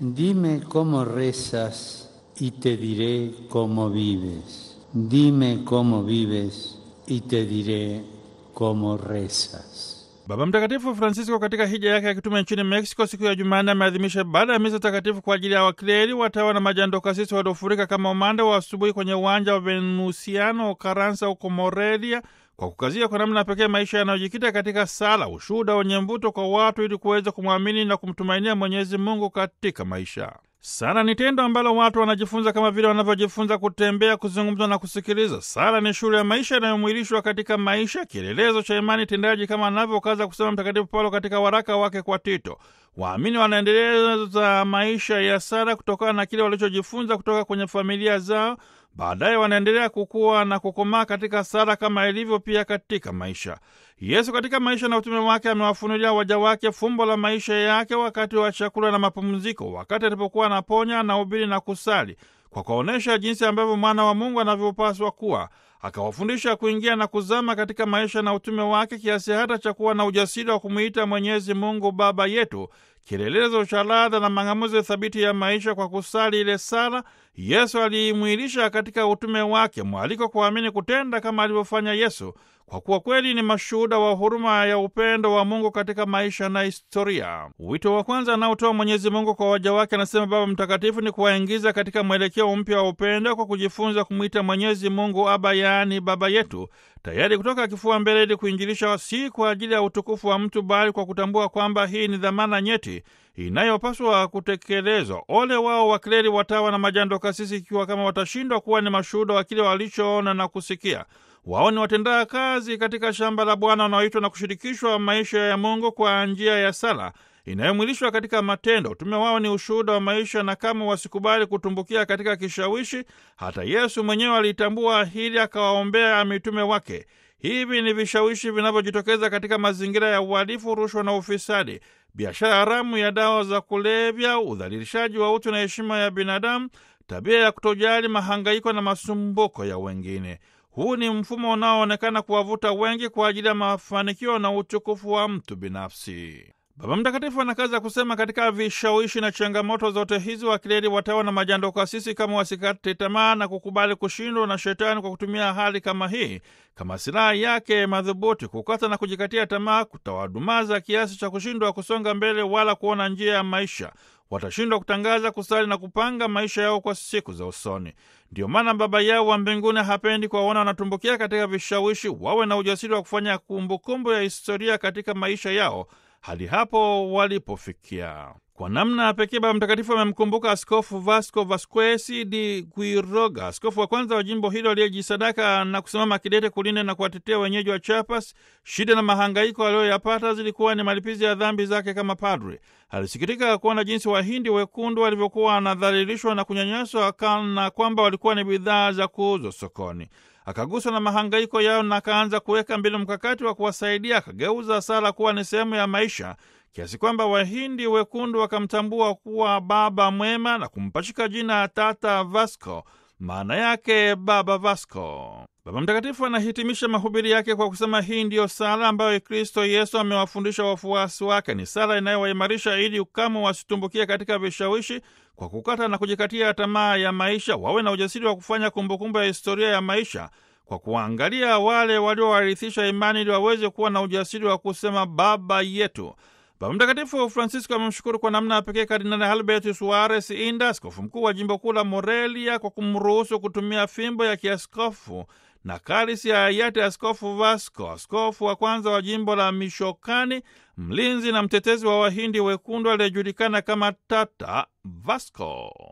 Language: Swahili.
Dime cómo rezas y te diré cómo vives. Dime cómo vives y te diré cómo rezas. Baba Mtakatifu Francisco katika hija yake ya kitume nchini Mexico siku ya Jumanne ameadhimisha baada ya misa takatifu kwa ajili ya wakleri, watawa na majandokasisi waliofurika kama umande wa asubuhi kwenye uwanja wa Venusiano Karansa huko Morelia, kwa kukazia kwa namna pekee maisha yanayojikita katika sala, ushuhuda wenye mvuto kwa watu ili kuweza kumwamini na kumtumainia Mwenyezi Mungu katika maisha. Sala ni tendo ambalo watu wanajifunza kama vile wanavyojifunza kutembea, kuzungumza na kusikiliza. Sala ni shule ya maisha inayomwilishwa katika maisha, kielelezo cha imani tendaji, kama anavyokaza kusema Mtakatifu Paulo katika waraka wake kwa Tito. Waamini wanaendeleza maisha ya sala kutokana na kile walichojifunza kutoka kwenye familia zao. Baadaye wanaendelea kukua na kukomaa katika sala kama ilivyo pia katika maisha. Yesu katika maisha na utume wake amewafunulia waja wake fumbo la maisha yake wakati wa chakula na mapumziko, wakati alipokuwa anaponya, anahubiri na kusali, kwa kuonyesha jinsi ambavyo mwana wa Mungu anavyopaswa kuwa. Akawafundisha kuingia na kuzama katika maisha na utume wake, kiasi hata cha kuwa na ujasiri wa kumwita Mwenyezi Mungu Baba yetu, kielelezo cha ladha na mang'amuzi thabiti ya maisha. Kwa kusali ile sala, Yesu aliimwilisha katika utume wake, mwaliko kuamini kutenda kama alivyofanya Yesu, kwa kuwa kweli ni mashuhuda wa huruma ya upendo wa Mungu katika maisha na historia. Wito wa kwanza anaotoa Mwenyezi Mungu kwa waja wake, anasema Baba Mtakatifu, ni kuwaingiza katika mwelekeo mpya wa upendo kwa kujifunza kumwita Mwenyezi Mungu Aba, yaani Baba yetu, tayari kutoka kifua mbele ili kuinjilisha, si kwa ajili ya utukufu wa mtu, bali kwa kutambua kwamba hii ni dhamana nyeti inayopaswa kutekelezwa. Ole wao wakleri, watawa na majando kasisi, ikiwa kama watashindwa kuwa ni mashuhuda wa kile walichoona na kusikia. Wao ni watendaa kazi katika shamba la Bwana wanaoitwa na kushirikishwa maisha ya Mungu kwa njia ya sala inayomwilishwa katika matendo. Utume wao ni ushuhuda wa maisha, na kama wasikubali kutumbukia katika kishawishi, hata Yesu mwenyewe alitambua hili, akawaombea mitume wake. Hivi ni vishawishi vinavyojitokeza katika mazingira ya uhalifu, rushwa na ufisadi, biashara haramu ya dawa za kulevya, udhalilishaji wa utu na heshima ya binadamu, tabia ya kutojali, mahangaiko na masumbuko ya wengine. Huu ni mfumo unaoonekana kuwavuta wengi kwa ajili ya mafanikio na utukufu wa mtu binafsi. Baba Mtakatifu anakaza kusema katika vishawishi na changamoto zote hizi, wakileli, watawa na majandokasisi kama wasikate tamaa na kukubali kushindwa na Shetani kwa kutumia hali kama hii kama silaha yake madhubuti. Kukata na kujikatia tamaa kutawadumaza kiasi cha kushindwa kusonga mbele wala kuona njia ya maisha. Watashindwa kutangaza, kusali na kupanga maisha yao kwa siku za usoni. Ndiyo maana Baba yao wa mbinguni hapendi kuwaona wanatumbukia katika vishawishi. Wawe na ujasiri wa kufanya kumbukumbu ya historia katika maisha yao hadi hapo walipofikia. Kwa namna ya pekee Baba Mtakatifu amemkumbuka Askofu Vasco Vasquez de Quiroga, askofu wa kwanza wa jimbo hilo aliyejisadaka na kusimama kidete kulinda na kuwatetea wenyeji wa Chiapas. Shida na mahangaiko aliyoyapata zilikuwa ni malipizi ya dhambi zake kama padre. Alisikitika kuona jinsi Wahindi wekundu walivyokuwa wanadhalilishwa na kunyanyaswa kana kwamba walikuwa ni bidhaa za kuuzwa sokoni. Akaguswa na mahangaiko yao na akaanza kuweka mbinu mkakati wa kuwasaidia. Akageuza sala kuwa ni sehemu ya maisha kiasi kwamba Wahindi wekundu wakamtambua kuwa baba mwema na kumpachika jina Tata Vasco, maana yake baba Vasco. Baba Mtakatifu anahitimisha mahubiri yake kwa kusema hii ndiyo sala ambayo Kristo Yesu amewafundisha wafuasi wake. Ni sala inayowaimarisha ili kama wasitumbukie katika vishawishi kwa kukata na kujikatia tamaa ya maisha, wawe na ujasiri wa kufanya kumbukumbu ya historia ya maisha kwa kuangalia wale waliowarithisha imani, ili waweze kuwa na ujasiri wa kusema Baba yetu. Baba Mtakatifu Francisco amemshukuru kwa namna ya pekee Kardinali Albert Suarez Inda, askofu mkuu wa jimbo kuu la Morelia, kwa kumruhusu kutumia fimbo ya kiaskofu na kalisi ya hayati Askofu Vasco, askofu wa kwanza wa jimbo la Michoakani, mlinzi na mtetezi wa Wahindi wekundu aliyejulikana kama Tata Vasco.